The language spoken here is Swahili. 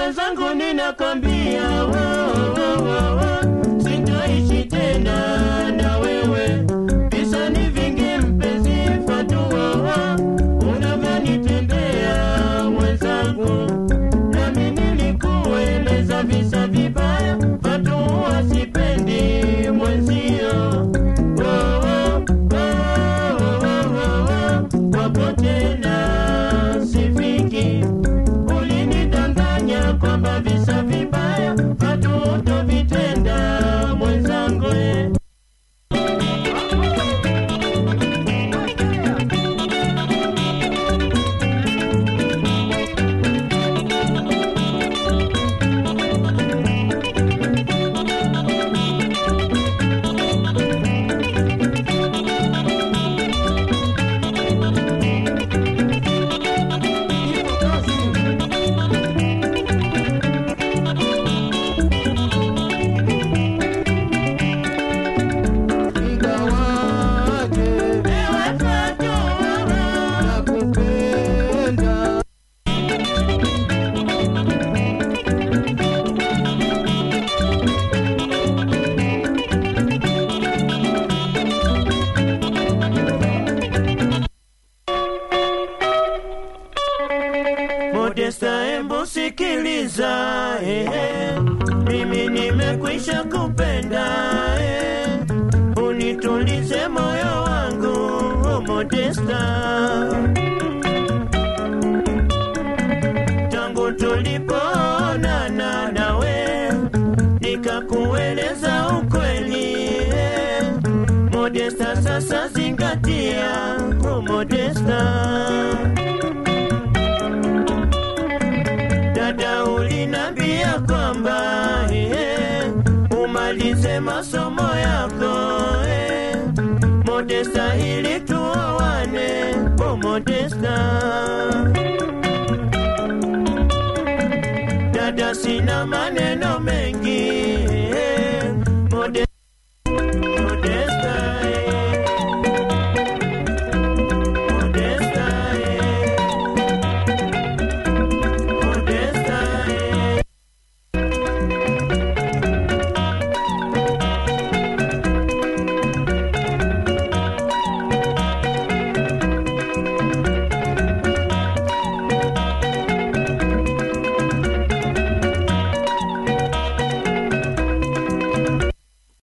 mwenzangu ninakwambia wo, wo, wo, wo, sitaishi tena na wewe visa ni vingi mpenzi fatua unavyonitendea mwenzangu nami nilikueleza visa vibaya fatua sipendi mwenzio Wo, wo, wo, wo, wo, wo, wapo tena sifiki ulinidanganya kwamba visa vibaya hatutovitenda mwenzangu eh. Ingawaje Ewe Fatua, nakupenda Modesta, embu sikiliza, eh, mimi nimekwisha kupenda, eh, unitulize moyo wangu, oh Modesta. Tangu tulipoonana nawe, nikakueleza ukweli, eh, Modesta, sasa zingatia, oh Modesta. dada ulinambia kwamba eh, umalize masomo yako eh, Modesta ili tuoane, oh Modesta